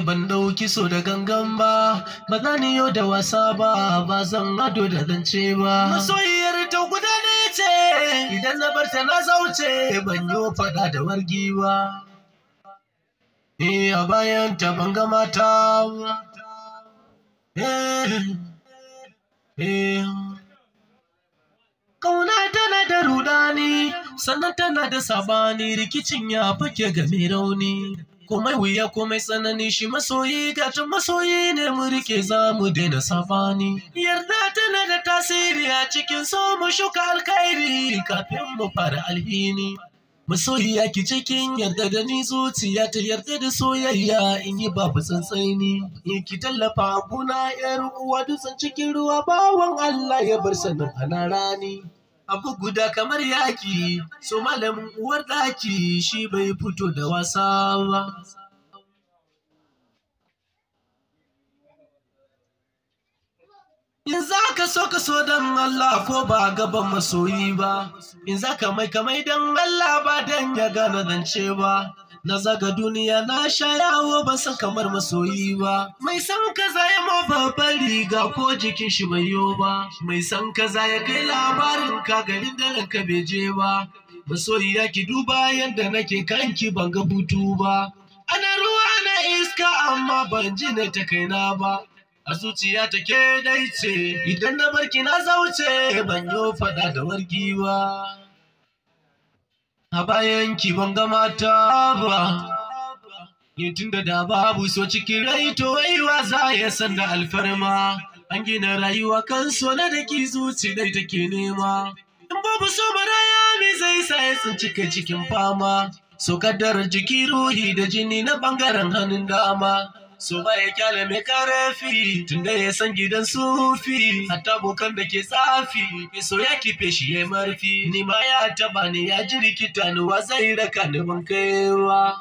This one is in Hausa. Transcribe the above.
ban dauki so da gangan ba ba za ni yau da wasa ba ba zan ado da zance ba masoyiyar ta guda ne ce idan na bar ta na zauce ban yi faɗa da wargi ba eh a bayan ta ban ga mata ba eh eh Kauna tana da rudani, sannan tana da sabani rikicin ya fake ga mai rauni. Komai wuya komai tsanani shi masoyi gatan masoyi ne mu rike za mu daina sabani. Yarda tana da tasiri a cikin so mu shuka alkhairi kafin mu fara alhini. Masoyiya ki cikin yarda da ni zuciya ta yarda da soyayya in yi babu tsantsani. In ki tallafa guna yar uwa dutsen cikin ruwa bawan Allah ya bar sanin ana rani. Abu guda kamar yaki, so malamin uwar ɗaki shi bai fito da wasa ba. In za ka so ka so don Allah ko ba gaban masoyi ba, in za ka mai kamai don Allah ba don ya gane zance ba. Na zaga duniya na sha yawo ba san kamar masoyi ba. Mai san kaza ya ma babban riga ko jikin shi bai yo ba. Mai san kaza ya kai labarin ka garin da ranka bai je ba. Masoyi ya ki duba yadda nake kanki ban ga butu ba. Ana ruwa na iska amma ban ji na ta kaina ba. a zuciya take dai ce idan na barki na zauce ban yo fada da wargi ba a bayan ki ban ga mata ba ni tun da da babu so cikin rai to waiwa za ya san da alfarma an gina rayuwa kan so na da ki zuci dai take nema in babu so maraya me zai sa ya tsinci kai cikin fama so kaddarar jiki ruhi da jini na bangaren hannun dama so ba ya kyale mai karafi tunda ya san gidan sufi hatta bokan da ke tsafi mai so ya kife shi ya marfi ni ma ya taba ni ya ji rikita ni wa zai raka ni ban kaiwa